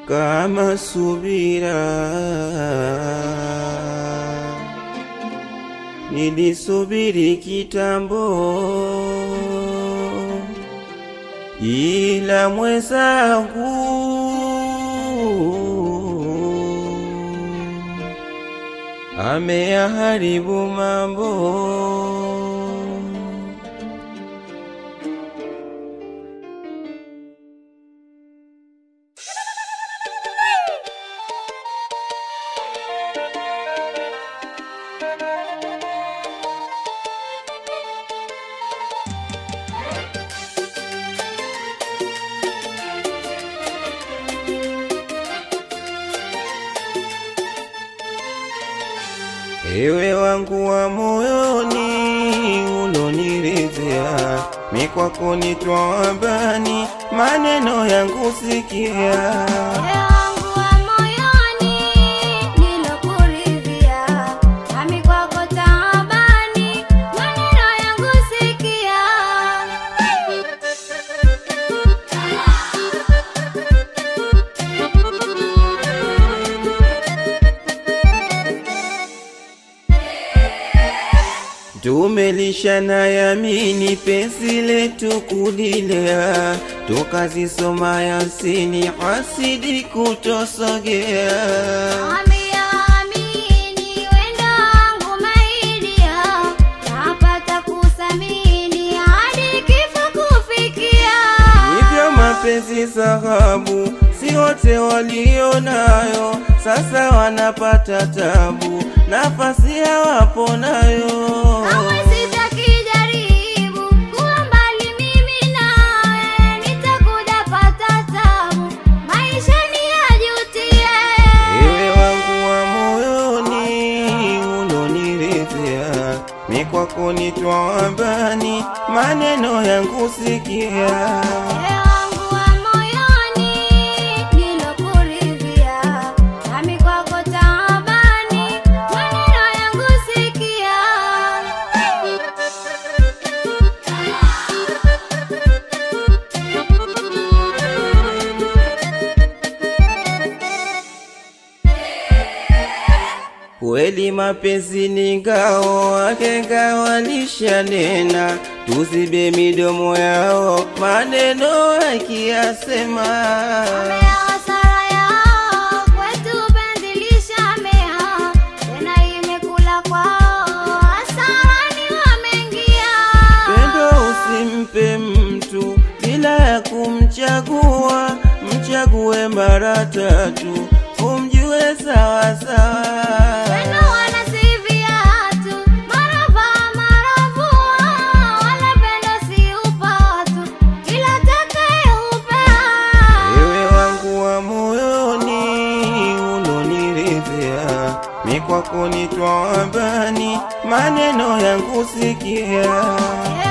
kama subira. Nilisubiri kitambo, ila mwenzangu ameyaharibu mambo. Ewe wangu wa moyoni uloniridhia, mi kwako nitwawambani, maneno yangu sikia. Moyo wangu wa moyoni nilokuridhia, nami kwako taabani, maneno yangu sikia. Tumelishana yamini penzi letu kulilea, tukazisoma Yasini hasidi kutosogea. Amia amini wendo wangu maidia, napata kusamini hadi kifo kufikia. Hivyo mapenzi sahabu, si wote walio nayo, sasa wanapata tabu, nafasi hawapo nayo. Kamwe sitakijaribu kuwa mbali mimi nawe, nitakuja pata tabu, maisha ni yajutie. Ewe wangu wa moyoni uloniridhia, mi kwako nitwawambani, maneno yangu sikia. Moyo wangu wa moyoni nilokuridhia, nami kwako taabani, maneno yangu sikia. Kweli mapenzi ni ngao, wahenga walishanena, tuzibe midomo yao, maneno yakiyasema. Wamea hasara yao, kwetu penzi lishamea, tena imekula kwao, hasarani wameingia. Pendo usimpe mtu bila ya kumchagua, mchague mara tatu, umjue sawa sawa. Wendo wana si viatu, mara vaa mara vua, wala pendo si upatu, kila atakayeupea. Ewe wangu wa moyoni uloniridhia, mi kwako nitwawambani, maneno yangu sikia. Moyo